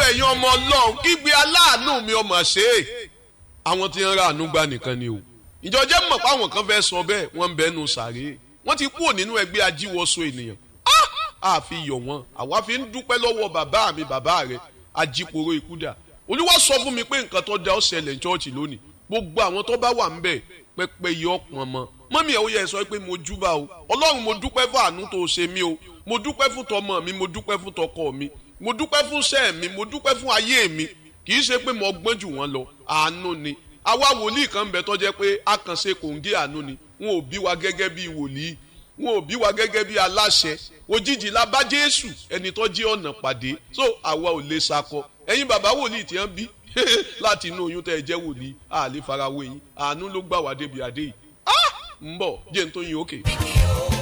ẹ̀yin ọmọ ọlọ́run kígbe aláàánú mi ọmọ ṣe é àwọn tí ń ra àánú gbà nìkan ni o ìjọjẹ́ mọ̀ pé àwọn kan fẹ́ sọ bẹ́ẹ̀ wọ́n ń bẹ́nu sàré wọ́n ti kúrò nínú ẹgbẹ́ ajíwọ́sọ ènìyàn a fi yọ̀ wọ́n àwa fi ń dúpẹ́ lọ́wọ́ bàbá mi bàbá rẹ̀ ajíporo ìkúdà olúwa sọ fún mi pé nǹkan tó da ó ṣẹlẹ̀ ní chọ́ọ̀chì lónìí gbogbo àwọn tó bá wà ń bẹ̀ pẹ́pẹ́ yọ ọ̀pọ̀n mọ́ mọ́mí ẹ̀ ó yẹ sọ pé mo júbà o ọlọ́run mo dúpẹ́ fún àánú tó ṣe mí o mo dúpẹ́ fún tọmọ mi mo dúpẹ́ fún tọkọ mi mo dúpẹ́ fún sẹ́ẹ̀ mi mo dúpẹ́ fún ayé mi kì í ṣe pé mo gbọ́n jù wọ́n lọ àánú ni àwa wòlíì kan bẹ tó jẹ́ pé àkànṣe kòǹgé àánú ni wọn ò bí wa gẹ́gẹ́ bí wòlíì wọn ò bí wa gẹ́gẹ́ bí aláṣẹ òjijì la bá jésù ẹni tó jí ọ̀nà pàdé so àwa ò lè sakọ ẹ̀yin bàbá wòlíì tí wọ́n bí láti inú oyún tẹ́ ẹ jẹ́ wòlíì àlè farawé yín àánú ló gbà wá débi àdé yìí ń bọ̀ jẹ́ n tó yin òkè.